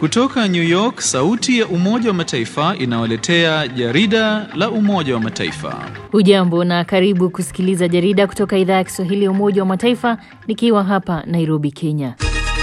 Kutoka New York, sauti ya Umoja wa Mataifa inawaletea jarida la Umoja wa Mataifa. Hujambo na karibu kusikiliza jarida kutoka idhaa ya Kiswahili ya Umoja wa Mataifa nikiwa hapa Nairobi, Kenya.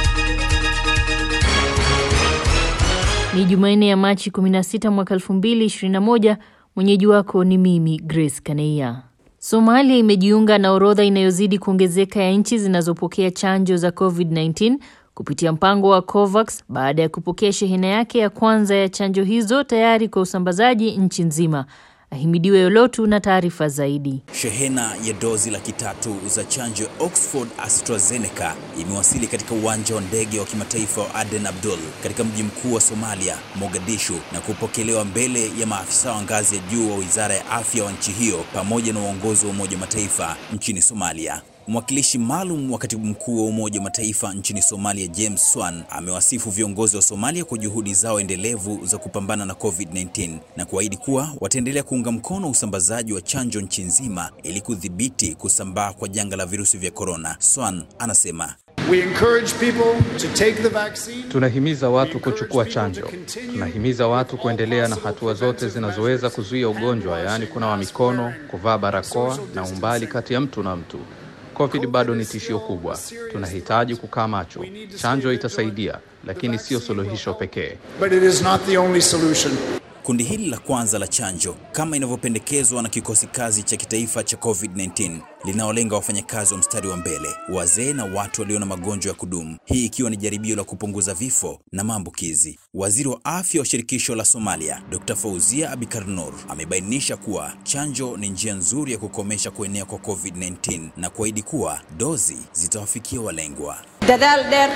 Ni Jumanne ya Machi 16 mwaka 2021. Mwenyeji wako ni mimi Grace Kaneia. Somalia imejiunga na orodha inayozidi kuongezeka ya nchi zinazopokea chanjo za COVID-19 kupitia mpango wa COVAX baada ya kupokea shehena yake ya kwanza ya chanjo hizo tayari kwa usambazaji nchi nzima. Ahimidiwe Yolotu na taarifa zaidi. Shehena ya dozi laki tatu za chanjo ya Oxford AstraZeneca imewasili katika uwanja wa ndege wa kimataifa wa Aden Abdul katika mji mkuu wa Somalia, Mogadishu, na kupokelewa mbele ya maafisa wa ngazi ya juu wa Wizara ya Afya wa nchi hiyo pamoja na uongozi wa Umoja wa Mataifa nchini Somalia. Mwakilishi maalum wa katibu mkuu wa Umoja wa Mataifa nchini Somalia, James Swan, amewasifu viongozi wa Somalia kwa juhudi zao endelevu za kupambana na COVID-19 na kuahidi kuwa wataendelea kuunga mkono usambazaji wa chanjo nchi nzima ili kudhibiti kusambaa kwa janga la virusi vya korona. Swan anasema We encourage people to take the vaccine. Tunahimiza watu kuchukua chanjo. Tunahimiza watu kuendelea na hatua zote zinazoweza kuzuia ugonjwa, yaani kunawa mikono, kuvaa barakoa na umbali kati ya mtu na mtu. COVID bado ni tishio kubwa. Tunahitaji kukaa macho. Chanjo itasaidia, lakini sio suluhisho pekee. But it is not the only solution. Kundi hili la kwanza la chanjo kama inavyopendekezwa na kikosi kazi cha kitaifa cha COVID-19 linaolenga wafanyakazi wa mstari wa mbele, wazee na watu walio na magonjwa ya kudumu, hii ikiwa ni jaribio la kupunguza vifo na maambukizi. Waziri wa afya wa shirikisho la Somalia, Dr. Fauzia Abikar Nur, amebainisha kuwa chanjo ni njia nzuri ya kukomesha kuenea kwa COVID-19 na kuahidi kuwa dozi zitawafikia walengwa. dadaal dheer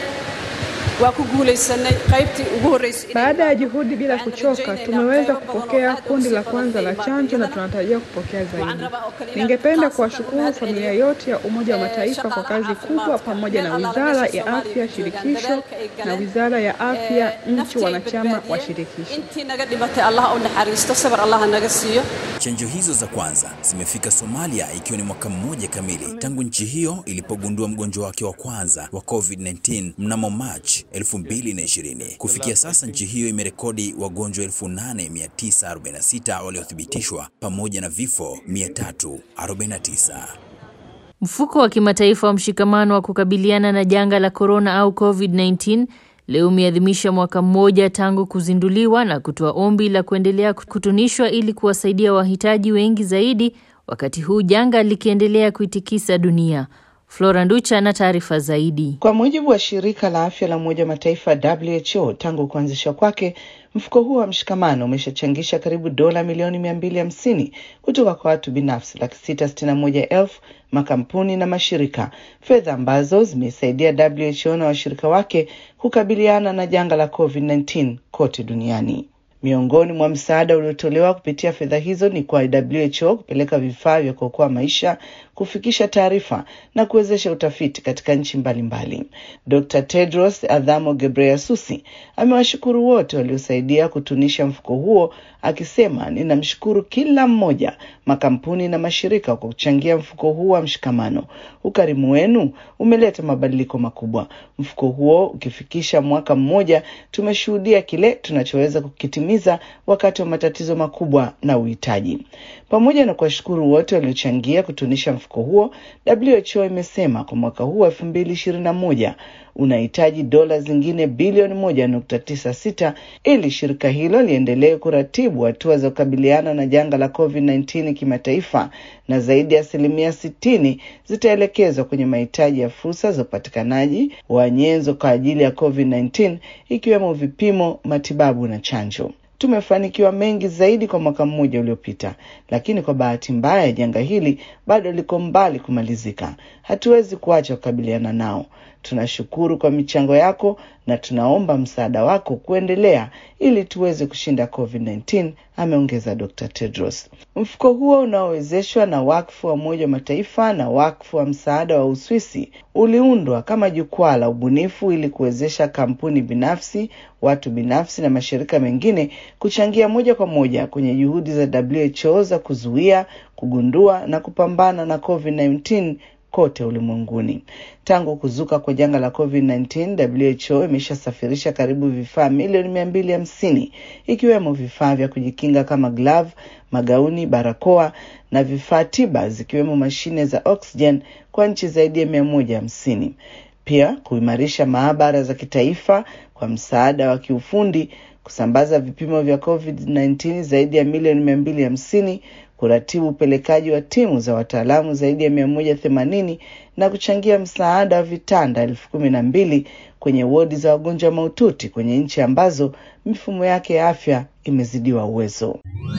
waa ku guulaysanay qaybtii ugu horreysay Baada ya juhudi bila kuchoka, tumeweza kupokea kundi la kwanza la chanjo na tunatarajia kupokea zaidi. Ningependa kuwashukuru familia yote ya Umoja wa Mataifa kwa kazi kubwa, pamoja na Wizara ya Afya shirikisho na Wizara ya Afya nchi wanachama wa shirikisho. intii naga dhimatay allah u naxariisto sabar allah naga siiyo Chanjo hizo za kwanza zimefika Somalia ikiwa ni mwaka mmoja kamili tangu nchi hiyo ilipogundua mgonjwa wake wa kwanza wa COVID-19 mnamo March 2020. Kufikia sasa nchi hiyo imerekodi wagonjwa 8946 waliothibitishwa pamoja na vifo 349. Mfuko wa kimataifa wa mshikamano wa kukabiliana na janga la korona au COVID-19 leo umeadhimisha mwaka mmoja tangu kuzinduliwa na kutoa ombi la kuendelea kutunishwa ili kuwasaidia wahitaji wengi zaidi wakati huu janga likiendelea kuitikisa dunia. Flora Nducha na taarifa zaidi. Kwa mujibu wa shirika la afya la Umoja wa Mataifa WHO, tangu kuanzishwa kwake mfuko huo wa mshikamano umeshachangisha karibu dola milioni mia mbili hamsini kutoka kwa watu binafsi laki sita sitini na moja elfu makampuni na mashirika, fedha ambazo zimesaidia WHO na washirika wake kukabiliana na janga la COVID-19 kote duniani. Miongoni mwa msaada uliotolewa kupitia fedha hizo ni kwa WHO kupeleka vifaa vya kuokoa maisha, kufikisha taarifa na kuwezesha utafiti katika nchi mbalimbali. Dr. Tedros Adhanom Ghebreyesus amewashukuru wote waliosaidia kutunisha mfuko huo, akisema, ninamshukuru kila mmoja, makampuni na mashirika kwa kuchangia mfuko huu wa mshikamano. Ukarimu wenu umeleta mabadiliko makubwa. Mfuko huo ukifikisha mwaka mmoja, tumeshuhudia kile tunachoweza kukitimiza wakati wa matatizo makubwa na uhitaji. Pamoja na kuwashukuru wote waliochangia kutunisha mfuko huo, WHO imesema kwa mwaka huu wa elfu mbili ishirini na moja unahitaji dola zingine bilioni moja nukta tisa sita ili shirika hilo liendelee kuratibu hatua za kukabiliana na janga la COVID-19 kimataifa, na zaidi ya asilimia sitini zitaelekezwa kwenye mahitaji ya fursa za upatikanaji wa nyenzo kwa ajili ya COVID-19 ikiwemo vipimo, matibabu na chanjo. Tumefanikiwa mengi zaidi kwa mwaka mmoja uliopita, lakini kwa bahati mbaya janga hili bado liko mbali kumalizika. Hatuwezi kuacha kukabiliana nao. Tunashukuru kwa michango yako na tunaomba msaada wako kuendelea ili tuweze kushinda COVID-19, ameongeza Dr. Tedros. Mfuko huo unaowezeshwa na wakfu wa Umoja wa Mataifa na wakfu wa msaada wa Uswisi uliundwa kama jukwaa la ubunifu ili kuwezesha kampuni binafsi, watu binafsi na mashirika mengine kuchangia moja kwa moja kwenye juhudi za WHO za kuzuia, kugundua na kupambana na COVID-19 kote ulimwenguni. Tangu kuzuka kwa janga la COVID-19, WHO imeshasafirisha karibu vifaa milioni mia mbili hamsini ikiwemo vifaa vya kujikinga kama glavu, magauni, barakoa na vifaa tiba zikiwemo mashine za oxygen kwa nchi zaidi ya mia moja hamsini. Pia kuimarisha maabara za kitaifa kwa msaada wa kiufundi, kusambaza vipimo vya COVID-19 zaidi ya milioni mia mbili hamsini kuratibu upelekaji wa timu za wataalamu zaidi ya mia moja themanini na kuchangia msaada wa vitanda elfu kumi na mbili kwenye wodi za wagonjwa mahututi kwenye nchi ambazo mifumo yake ya afya imezidiwa uwezo.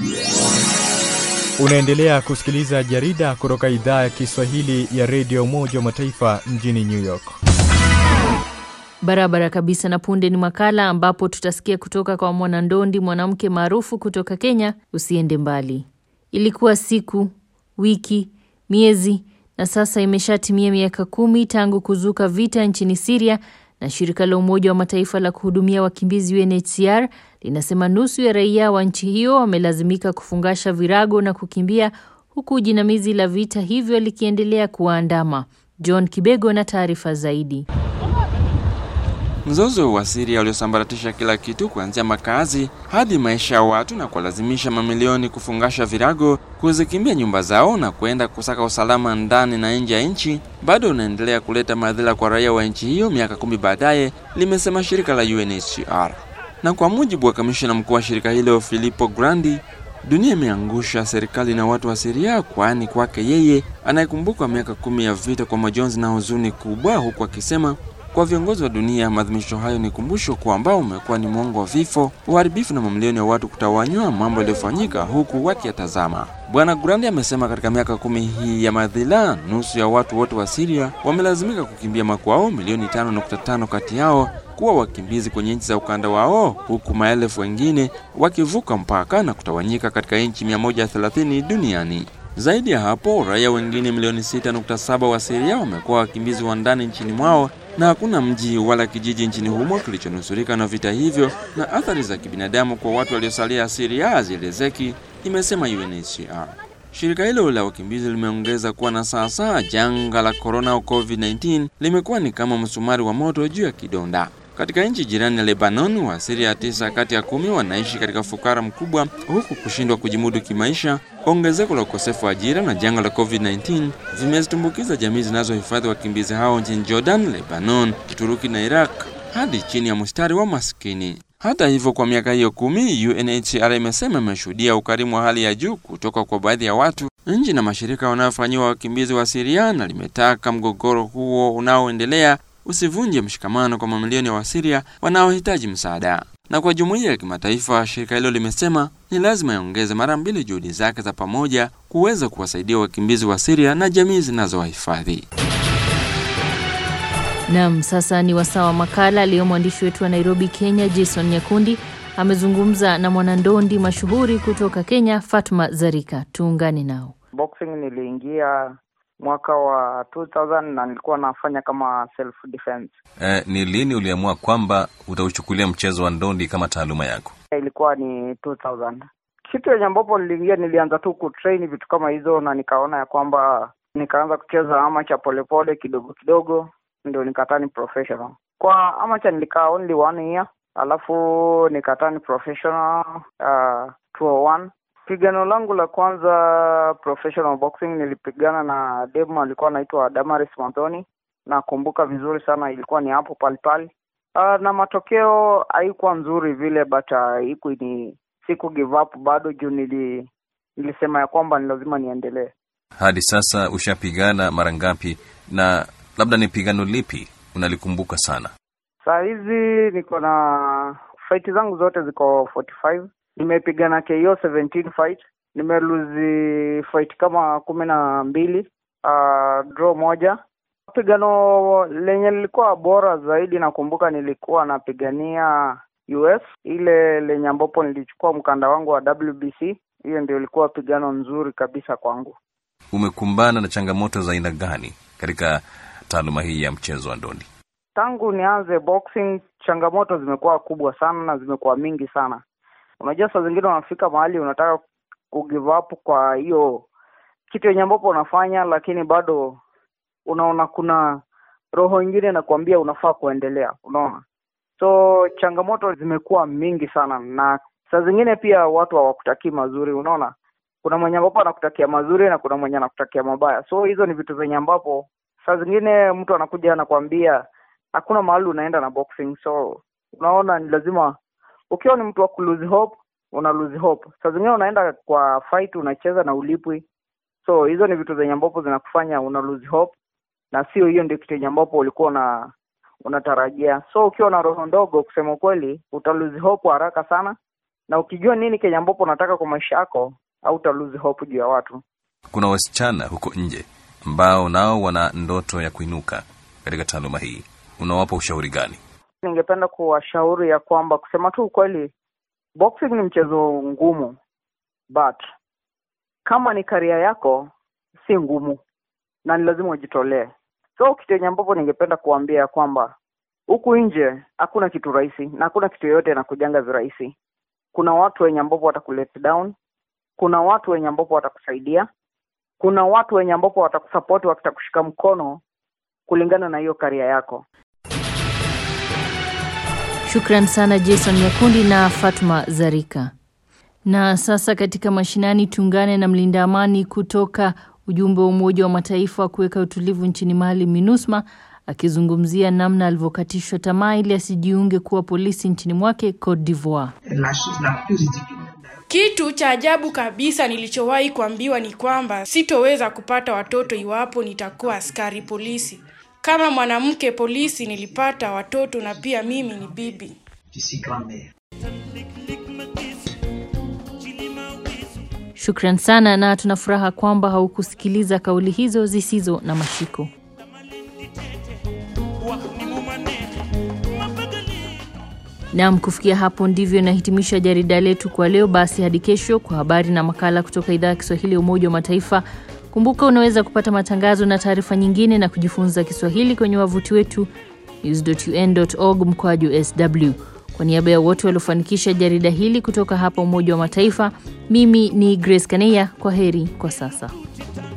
Unaendelea kusikiliza jarida kutoka idhaa ya Kiswahili ya redio Umoja wa Mataifa mjini New York. Barabara kabisa. Na punde ni makala ambapo tutasikia kutoka kwa mwanandondi mwanamke maarufu kutoka Kenya. Usiende mbali. Ilikuwa siku, wiki, miezi na sasa imeshatimia miaka kumi tangu kuzuka vita nchini Siria, na shirika la Umoja wa Mataifa la kuhudumia wakimbizi UNHCR linasema nusu ya raia wa nchi hiyo wamelazimika kufungasha virago na kukimbia, huku jinamizi la vita hivyo likiendelea kuwaandama. John Kibego na taarifa zaidi. Mzozo wa Siria uliosambaratisha kila kitu kuanzia makazi hadi maisha ya watu na kuwalazimisha mamilioni kufungasha virago, kuzikimbia nyumba zao na kwenda kusaka usalama ndani na nje ya nchi, bado unaendelea kuleta madhila kwa raia wa nchi hiyo miaka kumi baadaye, limesema shirika la UNHCR. Na kwa mujibu wa kamishina mkuu wa shirika hilo Filippo Grandi, dunia imeangusha serikali na watu wa Siria, kwani kwake yeye anayekumbukwa miaka kumi ya vita kwa majonzi na huzuni kubwa, huku akisema kwa viongozi wa dunia, maadhimisho hayo ni kumbusho kwamba umekuwa ni mwongo wa vifo, uharibifu na mamilioni ya watu kutawanywa, mambo yaliyofanyika huku wakiyatazama. Bwana Grandi amesema katika miaka kumi hii ya madhila, nusu ya watu wote wa Siria wamelazimika kukimbia makwao, milioni 5.5 kati yao kuwa wakimbizi kwenye nchi za ukanda wao, huku maelfu wengine wakivuka mpaka na kutawanyika katika nchi 130 duniani. Zaidi ya hapo, raia wengine milioni 6.7 wa Siria wamekuwa wakimbizi wa ndani nchini mwao na hakuna mji wala kijiji nchini humo kilichonusurika na vita hivyo, na athari za kibinadamu kwa watu waliosalia Siria hazielezeki, imesema UNHCR. Shirika hilo la wakimbizi limeongeza kuwa na sasa janga la korona au COVID-19 limekuwa ni kama msumari wa moto juu ya kidonda. Katika nchi jirani ya Lebanon, wa Siria tisa kati ya kumi wanaishi katika fukara mkubwa, huku kushindwa kujimudu kimaisha, ongezeko la ukosefu wa ajira na janga la COVID-19 vimezitumbukiza jamii zinazohifadhi wakimbizi hao nchini Jordan, Lebanon, Uturuki na Iraq hadi chini ya mstari wa maskini. Hata hivyo, kwa miaka hiyo kumi, UNHCR imesema imeshuhudia ukarimu wa hali ya juu kutoka kwa baadhi ya watu, nchi na mashirika wanayofanyiwa wakimbizi wa Siria, na limetaka mgogoro huo unaoendelea usivunje mshikamano kwa mamilioni ya Wasiria wanaohitaji msaada. Na kwa jumuiya ya kimataifa, shirika hilo limesema ni lazima iongeze mara mbili juhudi zake za pamoja kuweza kuwasaidia wakimbizi wa Siria na jamii zinazowahifadhi. Naam, sasa ni wasaa wa makala aliyo mwandishi wetu wa Nairobi, Kenya, Jason Nyakundi amezungumza na mwanandondi mashuhuri kutoka Kenya, Fatma Zarika. Tuungane nao. Boxing niliingia mwaka wa 2000 na nilikuwa nafanya kama self defense. Eh, ni lini uliamua kwamba utauchukulia mchezo wa ndondi kama taaluma yako? Ilikuwa ni 2000. Kitu yenye ambapo niliingia, nilianza tu kutrain vitu kama hizo, na nikaona ya kwamba nikaanza kucheza amacha polepole kidogo kidogo, ndio nikatani professional. Kwa amacha nilikaa only one year, alafu nikatani professional uh, 201 Pigano langu la kwanza professional boxing nilipigana na demu alikuwa anaitwa Damaris Manthoni, nakumbuka vizuri sana, ilikuwa ni hapo palipali. Uh, na matokeo haikuwa nzuri vile but haiku uh, ni siku give up bado juu nili, nilisema ya kwamba ni lazima niendelee. Hadi sasa ushapigana mara ngapi, na labda ni pigano lipi unalikumbuka sana? Saa hizi niko na fight zangu zote ziko 45 nimepigana KO 17 fight, nimeluzi fight kama kumi na mbili uh, draw moja. Pigano lenye lilikuwa bora zaidi nakumbuka nilikuwa napigania US, ile lenye ambapo nilichukua mkanda wangu wa WBC. Hiyo ndio ilikuwa pigano nzuri kabisa kwangu. Umekumbana na changamoto za aina gani katika taaluma hii ya mchezo wa ndondi? Tangu nianze boxing, changamoto zimekuwa kubwa sana na zimekuwa mingi sana. Unajua, saa zingine unafika mahali unataka kugive up kwa hiyo kitu yenye ambapo unafanya, lakini bado unaona kuna roho ingine inakuambia unafaa kuendelea unaona so changamoto zimekuwa mingi sana na saa zingine pia watu hawakutakii mazuri unaona kuna mwenye ambapo anakutakia mazuri na kuna mwenye anakutakia mabaya so hizo ni vitu zenye ambapo saa zingine mtu anakuja anakwambia hakuna mahali unaenda na boxing so unaona ni lazima ukiwa ni mtu wa kulose hope una lose hope saa zingine unaenda kwa fight unacheza na ulipwi so hizo ni vitu zenye ambapo zinakufanya una lose hope na sio hiyo ndio kitu yenye ambapo ulikuwa una unatarajia so ukiwa na roho ndogo kusema kweli uta lose hope haraka sana na ukijua nini kenye ambapo unataka kwa maisha yako au uta lose hope juu ya watu Kuna wasichana huko nje ambao nao wana ndoto ya kuinuka katika taaluma hii, unawapa ushauri gani? ningependa kuwashauri ya kwamba kusema tu ukweli boxing ni mchezo ngumu but kama ni karia yako si ngumu na ni lazima ujitolee so kitu yenye ambapo ningependa kuambia ya kwamba huku nje hakuna kitu rahisi na hakuna kitu yoyote inakujanga virahisi kuna watu wenye ambapo watakulet down kuna watu wenye ambapo watakusaidia kuna watu wenye ambapo watakusapoti wakitakushika mkono kulingana na hiyo karia yako Shukran sana Jason Nyakundi na Fatma Zarika. Na sasa katika mashinani tuungane na mlinda amani kutoka ujumbe wa Umoja wa Mataifa wa kuweka utulivu nchini Mali MINUSMA akizungumzia namna alivyokatishwa tamaa ili asijiunge kuwa polisi nchini mwake Cote d'Ivoire. Kitu cha ajabu kabisa nilichowahi kuambiwa ni kwamba sitoweza kupata watoto iwapo nitakuwa askari polisi. Kama mwanamke polisi nilipata watoto na pia mimi ni bibi. Shukran sana na tuna furaha kwamba haukusikiliza kauli hizo zisizo na mashiko. Naam, kufikia hapo ndivyo nahitimisha jarida letu kwa leo. Basi hadi kesho kwa habari na makala kutoka idhaa ya Kiswahili ya Umoja wa Mataifa. Kumbuka unaweza kupata matangazo na taarifa nyingine na kujifunza Kiswahili kwenye wavuti wetu news.un.org mkwaju sw. Kwa niaba ya wote waliofanikisha jarida hili kutoka hapa Umoja wa Mataifa, mimi ni Grace Kaneya. Kwa heri kwa sasa.